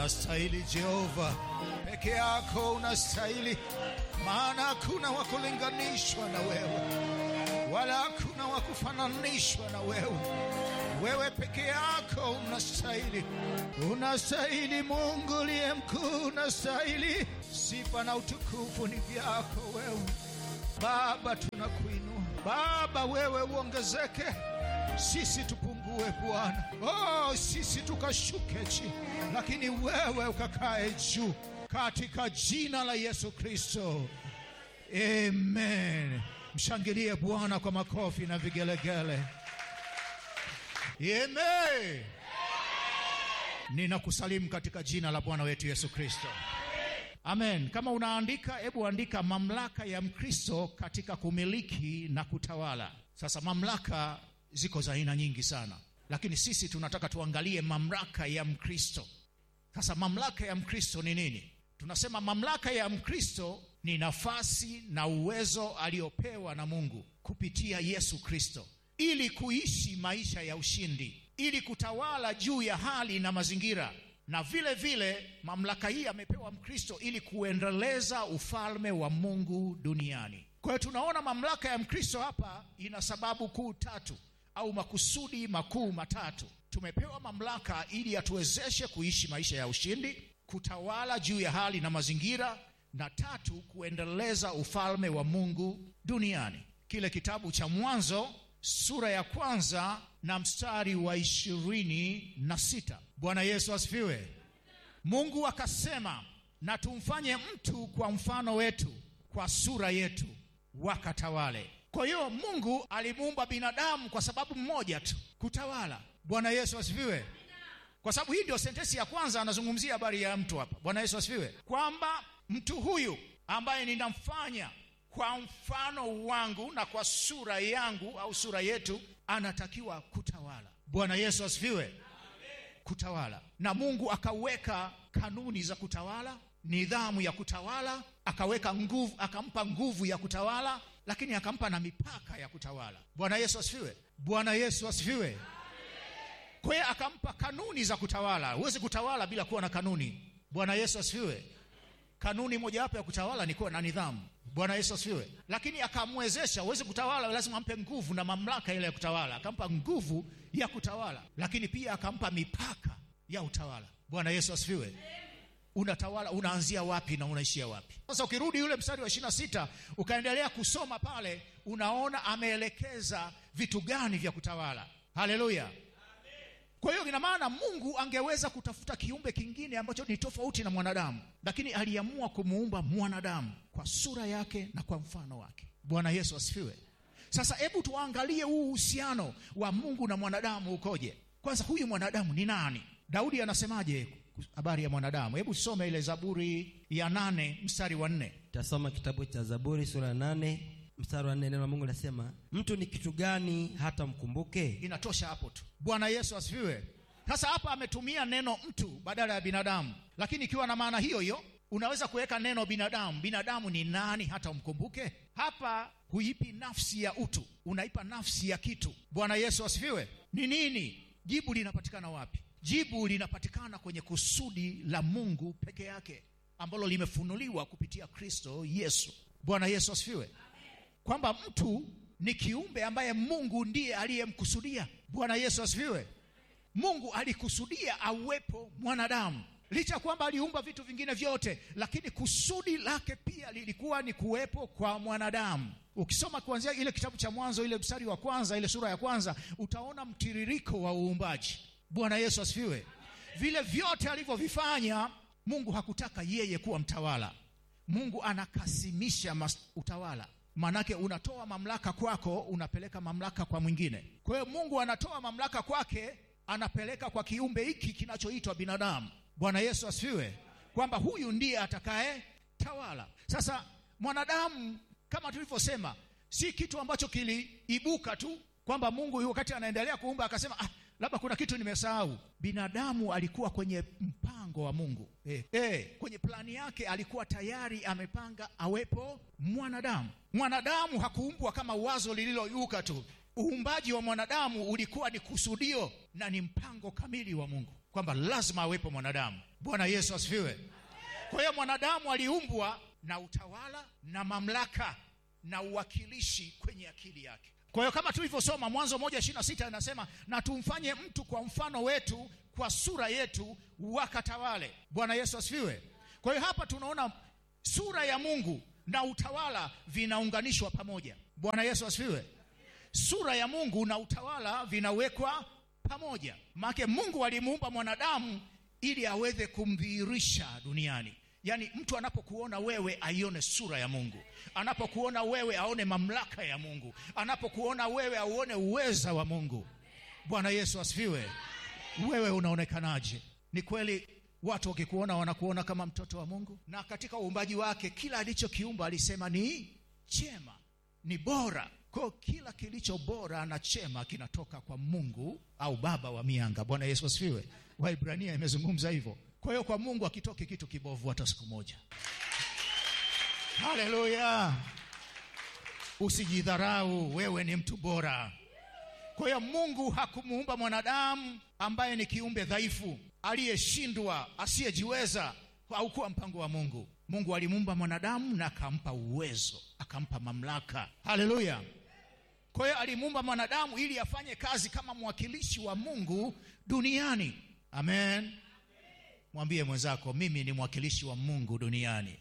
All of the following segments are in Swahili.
Unastahili Jehova, peke yako unastahili, maana hakuna wa kulinganishwa na wewe, wala hakuna wa kufananishwa na wewe. Wewe peke yako unastahili, unastahili. Mungu uliye mkuu, unastahili. Sifa na utukufu ni vyako wewe Baba, tunakuinua Baba, wewe uongezeke, sisi tupungue Bwana. Oh, sisi tukashuke chini, lakini wewe ukakae juu, katika jina la Yesu Kristo, amen. Mshangilie Bwana kwa makofi na vigelegele. Amen. Ninakusalimu katika jina la Bwana wetu Yesu Kristo. Amen. Kama unaandika, hebu andika mamlaka ya Mkristo katika kumiliki na kutawala. Sasa mamlaka ziko za aina nyingi sana, lakini sisi tunataka tuangalie mamlaka ya Mkristo. Sasa mamlaka ya Mkristo ni nini? Tunasema mamlaka ya Mkristo ni nafasi na uwezo aliopewa na Mungu kupitia Yesu Kristo ili kuishi maisha ya ushindi, ili kutawala juu ya hali na mazingira na vile vile mamlaka hii amepewa Mkristo ili kuendeleza ufalme wa Mungu duniani. Kwa hiyo tunaona mamlaka ya Mkristo hapa ina sababu kuu tatu au makusudi makuu matatu. Tumepewa mamlaka ili atuwezeshe kuishi maisha ya ushindi, kutawala juu ya hali na mazingira, na tatu, kuendeleza ufalme wa Mungu duniani. Kile kitabu cha Mwanzo sura ya kwanza na mstari wa ishirini na sita. Bwana Yesu asifiwe. Mungu akasema, na tumfanye mtu kwa mfano wetu, kwa sura yetu, wakatawale. Kwa hiyo Mungu alimuumba binadamu kwa sababu mmoja tu, kutawala. Bwana Yesu asifiwe. Kwa sababu hii ndio sentensi ya kwanza anazungumzia habari ya mtu hapa. Bwana Yesu asifiwe, kwamba mtu huyu ambaye ninamfanya kwa mfano wangu na kwa sura yangu au sura yetu, anatakiwa kutawala. Bwana Yesu asifiwe. Kutawala, na Mungu akaweka kanuni za kutawala, nidhamu ya kutawala, akaweka nguvu, akampa nguvu ya kutawala, lakini akampa na mipaka ya kutawala. Bwana Yesu asifiwe. Bwana Yesu asifiwe. Kwa hiyo akampa kanuni za kutawala. Huwezi kutawala bila kuwa na kanuni. Bwana Yesu asifiwe. Kanuni mojawapo ya kutawala ni kuwa na nidhamu. Bwana Yesu asifiwe. Lakini akamwezesha, uweze kutawala, lazima ampe nguvu na mamlaka ile ya kutawala. Akampa nguvu ya kutawala, lakini pia akampa mipaka ya utawala. Bwana Yesu asifiwe. Unatawala, unaanzia wapi na unaishia wapi? Sasa ukirudi yule mstari wa ishirini na sita ukaendelea kusoma pale, unaona ameelekeza vitu gani vya kutawala. Haleluya! Kwa hiyo ina maana Mungu angeweza kutafuta kiumbe kingine ambacho ni tofauti na mwanadamu, lakini aliamua kumuumba mwanadamu kwa sura yake na kwa mfano wake. Bwana Yesu asifiwe. Sasa hebu tuangalie huu uhusiano wa Mungu na mwanadamu ukoje. Kwanza, huyu mwanadamu ni nani? Daudi anasemaje habari ya mwanadamu? Hebu tusome ile Zaburi ya nane mstari wa nne. Tasoma kitabu cha Zaburi sura ya nane mstari wa nne. Neno la Mungu linasema mtu ni kitu gani hata mkumbuke? Inatosha hapo tu. Bwana Yesu asifiwe. Sasa hapa ametumia neno mtu badala ya binadamu, lakini ikiwa na maana hiyo hiyo unaweza kuweka neno binadamu. Binadamu ni nani hata umkumbuke? Hapa huipi nafsi ya utu, unaipa nafsi ya kitu. Bwana Yesu asifiwe. Ni nini? Jibu linapatikana wapi? Jibu linapatikana kwenye kusudi la Mungu peke yake ambalo limefunuliwa kupitia Kristo Yesu. Bwana Yesu asifiwe, kwamba mtu ni kiumbe ambaye Mungu ndiye aliyemkusudia. Bwana Yesu asifiwe. Mungu alikusudia awepo mwanadamu, licha ya kwamba aliumba vitu vingine vyote, lakini kusudi lake pia lilikuwa ni kuwepo kwa mwanadamu. Ukisoma kuanzia ile kitabu cha Mwanzo, ile mstari wa kwanza, ile sura ya kwanza, utaona mtiririko wa uumbaji. Bwana Yesu asifiwe. Vile vyote alivyovifanya Mungu hakutaka yeye kuwa mtawala. Mungu anakasimisha utawala Maanake unatoa mamlaka kwako, unapeleka mamlaka kwa mwingine. Kwa hiyo Mungu anatoa mamlaka kwake, anapeleka kwa kiumbe hiki kinachoitwa binadamu. Bwana Yesu asifiwe, kwamba huyu ndiye atakaye tawala. Sasa mwanadamu, kama tulivyosema, si kitu ambacho kiliibuka tu kwamba Mungu wakati anaendelea kuumba akasema ah, labda kuna kitu nimesahau. Binadamu alikuwa kwenye mpango wa Mungu eh, eh, kwenye plani yake alikuwa tayari amepanga awepo mwanadamu. Mwanadamu hakuumbwa kama wazo lililoibuka tu. Uumbaji wa mwanadamu ulikuwa ni kusudio na ni mpango kamili wa Mungu. kwamba lazima awepo mwanadamu bwana yesu asifiwe kwa hiyo mwanadamu aliumbwa na utawala na mamlaka na uwakilishi kwenye akili yake kwa hiyo kama tulivyosoma mwanzo moja ishiri na sita inasema na tumfanye mtu kwa mfano wetu kwa sura yetu wakatawale bwana yesu asifiwe kwa hiyo hapa tunaona sura ya mungu na utawala vinaunganishwa pamoja bwana yesu asifiwe sura ya mungu na utawala vinawekwa pamoja maake mungu alimuumba mwanadamu ili aweze kumdhihirisha duniani yaani mtu anapokuona wewe aione sura ya mungu anapokuona wewe aone mamlaka ya mungu anapokuona wewe auone uweza wa mungu bwana yesu asifiwe wewe unaonekanaje ni kweli watu wakikuona wanakuona kama mtoto wa mungu na katika uumbaji wake kila alichokiumba alisema ni chema ni bora kwao kila kilicho bora na chema kinatoka kwa mungu au baba wa mianga bwana yesu asifiwe waibrania imezungumza hivyo kwa hiyo kwa mungu akitoki kitu kibovu hata siku moja haleluya usijidharau wewe ni mtu bora kwa hiyo mungu hakumuumba mwanadamu ambaye ni kiumbe dhaifu aliyeshindwa asiyejiweza haukuwa mpango wa mungu mungu alimuumba mwanadamu na akampa uwezo akampa mamlaka haleluya kwa hiyo alimuumba mwanadamu ili afanye kazi kama mwakilishi wa mungu duniani amen mwambie mwenzako mimi ni mwakilishi wa mungu duniani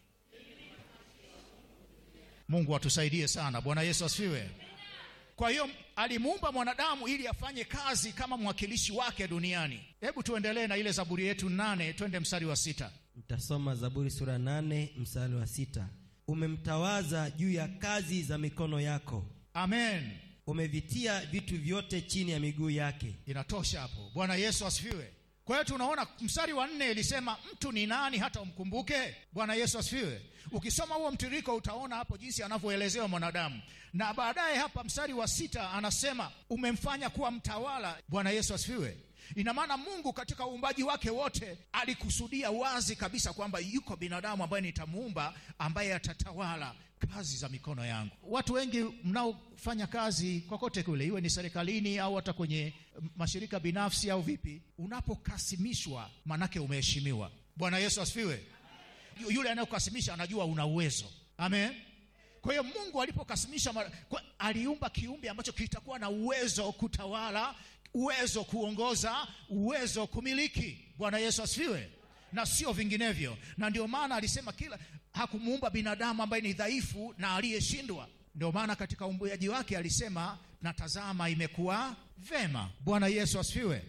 mungu atusaidie sana bwana yesu asifiwe kwa hiyo alimuumba mwanadamu ili afanye kazi kama mwakilishi wake duniani hebu tuendelee na ile zaburi yetu nane twende mstari wa sita mtasoma zaburi sura nane mstari wa sita umemtawaza juu ya kazi za mikono yako amen umevitia vitu vyote chini ya miguu yake inatosha hapo bwana yesu asifiwe kwa hiyo tunaona mstari wa nne ilisema mtu ni nani hata umkumbuke bwana yesu asifiwe ukisoma huo mtiriko utaona hapo jinsi anavyoelezewa mwanadamu na baadaye hapa mstari wa sita anasema umemfanya kuwa mtawala bwana yesu asifiwe ina maana mungu katika uumbaji wake wote alikusudia wazi kabisa kwamba yuko binadamu ambaye nitamuumba ambaye atatawala kazi za mikono yangu watu wengi mnaofanya kazi kokote kule iwe ni serikalini au hata kwenye mashirika binafsi au vipi unapokasimishwa manake umeheshimiwa bwana yesu asifiwe yule anayekukasimisha anajua una uwezo amen kwa hiyo mungu alipokasimisha mara- kwa- aliumba kiumbe ambacho kitakuwa na uwezo kutawala uwezo kuongoza uwezo kumiliki bwana yesu asifiwe na sio vinginevyo na ndio maana alisema kila hakumuumba binadamu ambaye ni dhaifu na aliyeshindwa ndio maana katika umbuaji wake alisema na tazama imekuwa vema bwana yesu asifiwe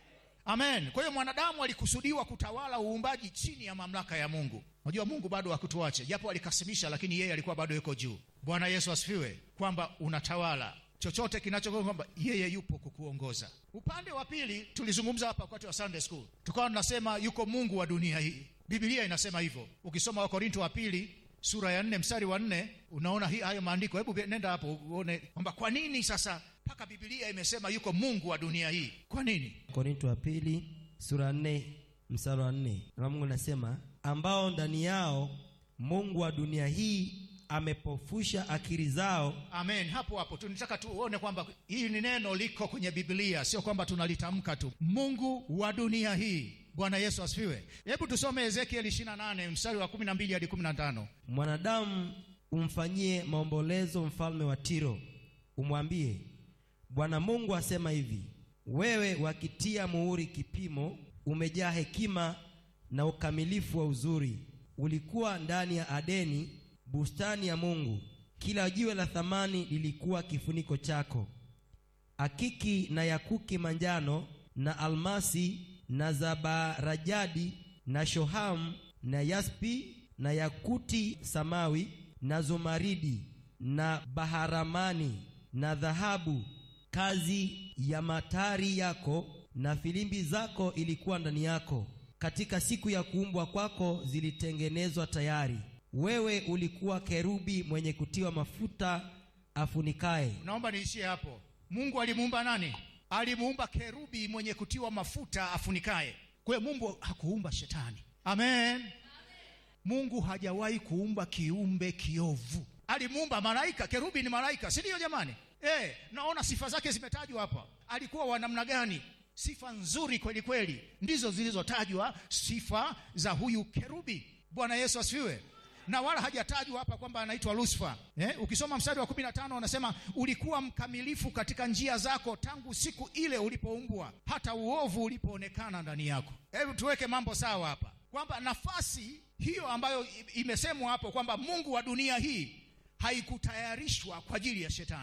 amen kwa hiyo mwanadamu alikusudiwa kutawala uumbaji chini ya mamlaka ya mungu unajua mungu bado hakutuache japo alikasimisha lakini yeye alikuwa bado yuko juu bwana yesu asifiwe kwamba unatawala chochote kinacho kwamba yeye yupo kukuongoza upande wa pili tulizungumza hapa wakati wa sunday school tukawa tunasema yuko mungu wa dunia hii bibilia inasema hivyo ukisoma wakorinto wa pili sura ya nne mstari wa nne unaona hi, hayo maandiko hebu nenda hapo uone kwamba kwa nini sasa mpaka bibilia imesema yuko mungu wa dunia hii kwa nini korinto wa pili sura nne mstari wa nne na mungu anasema ambao ndani yao mungu wa dunia hii amepofusha akili zao amen hapo hapo tunataka tuone kwamba hii ni neno liko kwenye biblia sio kwamba tunalitamka tu mungu wa dunia hii bwana yesu asifiwe hebu tusome ezekiel 28 mstari wa 12 hadi 15 mwanadamu umfanyie maombolezo mfalme wa tiro umwambie bwana mungu asema hivi wewe wakitia muhuri kipimo umejaa hekima na ukamilifu wa uzuri ulikuwa ndani ya adeni bustani ya mungu kila jiwe la thamani lilikuwa kifuniko chako akiki na yakuki manjano na almasi na zabarajadi na shohamu na yaspi na yakuti samawi na zumaridi na baharamani na dhahabu kazi ya matari yako na filimbi zako ilikuwa ndani yako katika siku ya kuumbwa kwako zilitengenezwa tayari wewe ulikuwa kerubi mwenye kutiwa mafuta afunikaye naomba niishie hapo mungu alimuumba nani alimuumba kerubi mwenye kutiwa mafuta afunikaye kwa hiyo mungu hakuumba shetani amen mungu hajawahi kuumba kiumbe kiovu alimuumba malaika kerubi ni malaika si ndio jamani e, naona sifa zake zimetajwa hapa alikuwa wa namna gani sifa nzuri kweli kweli ndizo zilizotajwa sifa za huyu kerubi bwana yesu asifiwe na wala hajatajwa hapa kwamba anaitwa lusifa eh? ukisoma mstari wa kumi na tano unasema ulikuwa mkamilifu katika njia zako tangu siku ile ulipoumbwa hata uovu ulipoonekana ndani yako hebu tuweke mambo sawa hapa kwamba nafasi hiyo ambayo imesemwa hapo kwamba mungu wa dunia hii haikutayarishwa kwa ajili ya shetani